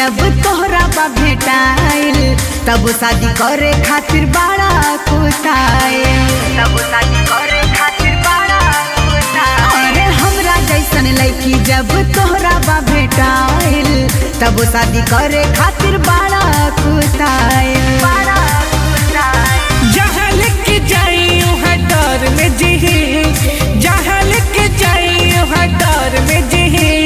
जब तोहरा बा भेटाइल तब शादी करे खातिर बड़ा कुताइल तब शादी करे खातिर बड़ा कुताइल अरे हमरा जैसन लड़की जब तोहरा बा भेटाइल तब शादी करे खातिर बड़ा कुताइल बड़ा कुताइल जहाँ लेके जाई वहाँ डर में जी जहाँ लेके जाई वहाँ डर में जी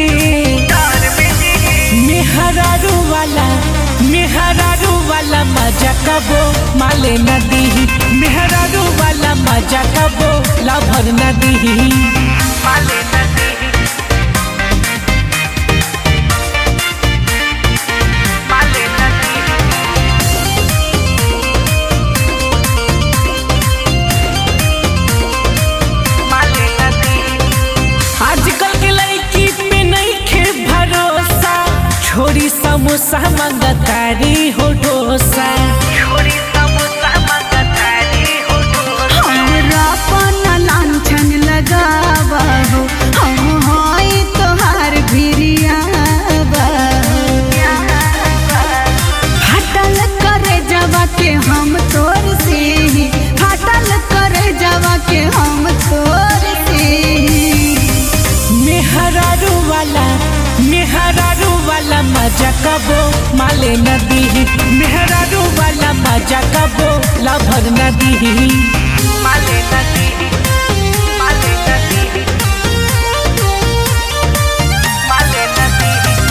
मेहरारू वाला मेहरारू वाला मजा कबो माले नदी मेहरारू वाला मजा कबो लभर नदी माले नदी माले नदी माले नदी आजकल के लड़की पे नहीं खे भरोसा छोरी समोसा मंगतारी हो डोसा छोरी समोसा मंगतारी हो डोसा हमरा अपन लांछन लगावा हो हम होई तोहार भिरियावा हटल करे जवा के हम तोर से ही हटल करे जवा के हम तोर से ही मेहरारू वाला मेहरारू वाला मजा कबो माले नदी मेहरारू वाला मजा कबो लभर नदी माले नदी माले नदी माले नदी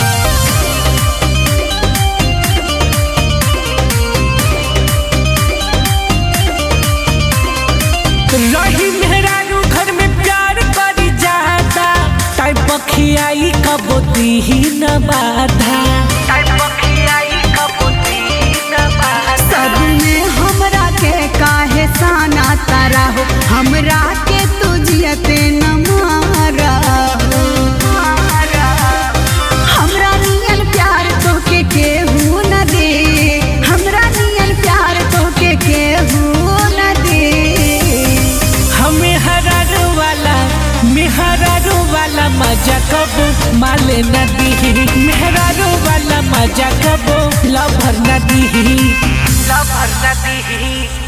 रही मेहरारू घर में प्यार करी जाता टाइप बखियाई कबो ही न बाधा टाइप बखियाई कबो न बाधा सब में हमरा के काहे साना तारा हो हमरा के तुझियते न मारा हो हमरा नियन प्यार तोके केहू न दे हमरा नियन प्यार तोके केहू न दे हमें हरारू वाला मेहरारू वाला मजा कबो माले नदी मेहरारू वाला मजा कबो लभर नदी लभर नदी